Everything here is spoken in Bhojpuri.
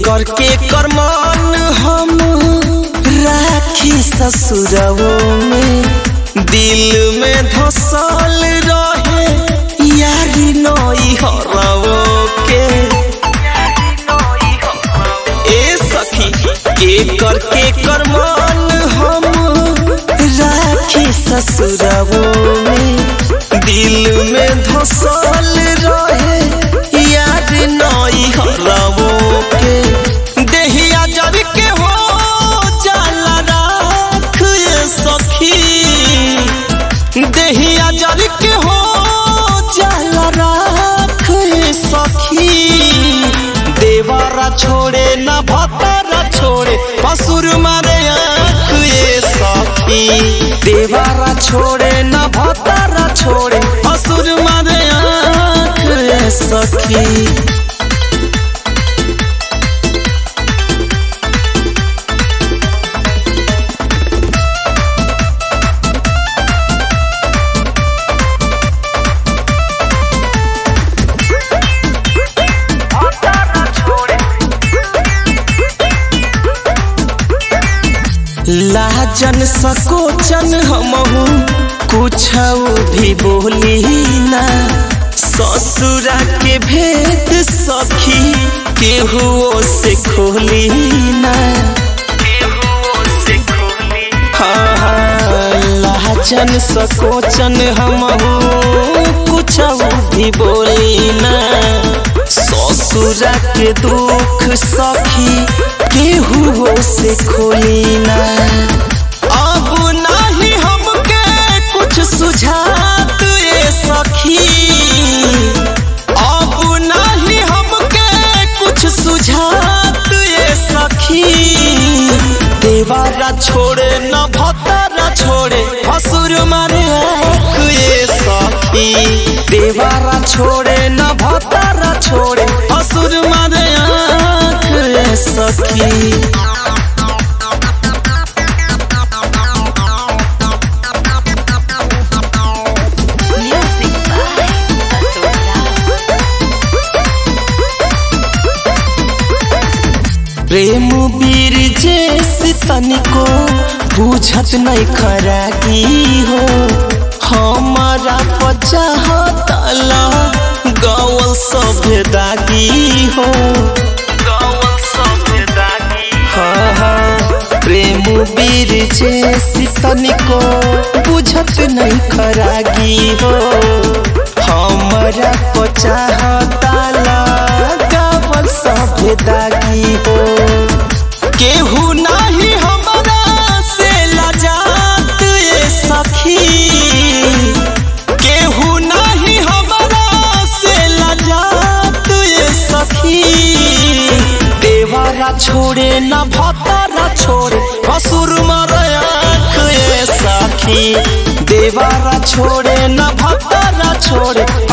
करके करमान हम राखी ससुरवो में दिल में धसल रहे यारी नई हरवो के ए सखी के करके करमान हम राखी ससुरवो में दिल में धसल रहे यार नई हरवो के देहिया जर के हो जाला राख ये सखी देहिया जर के हो जाला राख ये सखी देवारा छोड़े न भतारा छोड़े पसुर मारे आँख ये सखी देवारा छोड़े न भतारा छोड़े पसुर मारे आँख ये सखी लाजन सकोचन हमहू कुछ भी बोली ना ससुरा के भेद सखी केहू से खोली ना हाँ हाँ लाजन सकोचन हमहू कुछ भी बोली ना ससुरा के दुख सखी केहू से खोली ना अब नाही हमके कुछ सुझात ये सखी अब नाही हमके कुछ सुझात ये सखी देवारा छोड़े न भतारा छोड़े हसुर मारे आँख ये सखी देवारा छोड़े न भतारा छोड़े हसुर मारे आँख ये सखी Music by Asura. प्रेम वीर जैसी तनिको बुझत नहीं खरागी हो हमारा पचाहतला गवल सभे दागी हो हाँ हाँ प्रेम वीर जैसी तनिको बुझत नहीं खरागी हो हमारा पचाहतला गवल सभे दागी हो केहू नाही हमारा से लजात ये सखी केहू नाही हमारा से लजात ये सखी देवारा छोड़े न भतारा छोड़े हसुर मारे आँख ये सखी देवारा छोड़े न भतारा छोड़े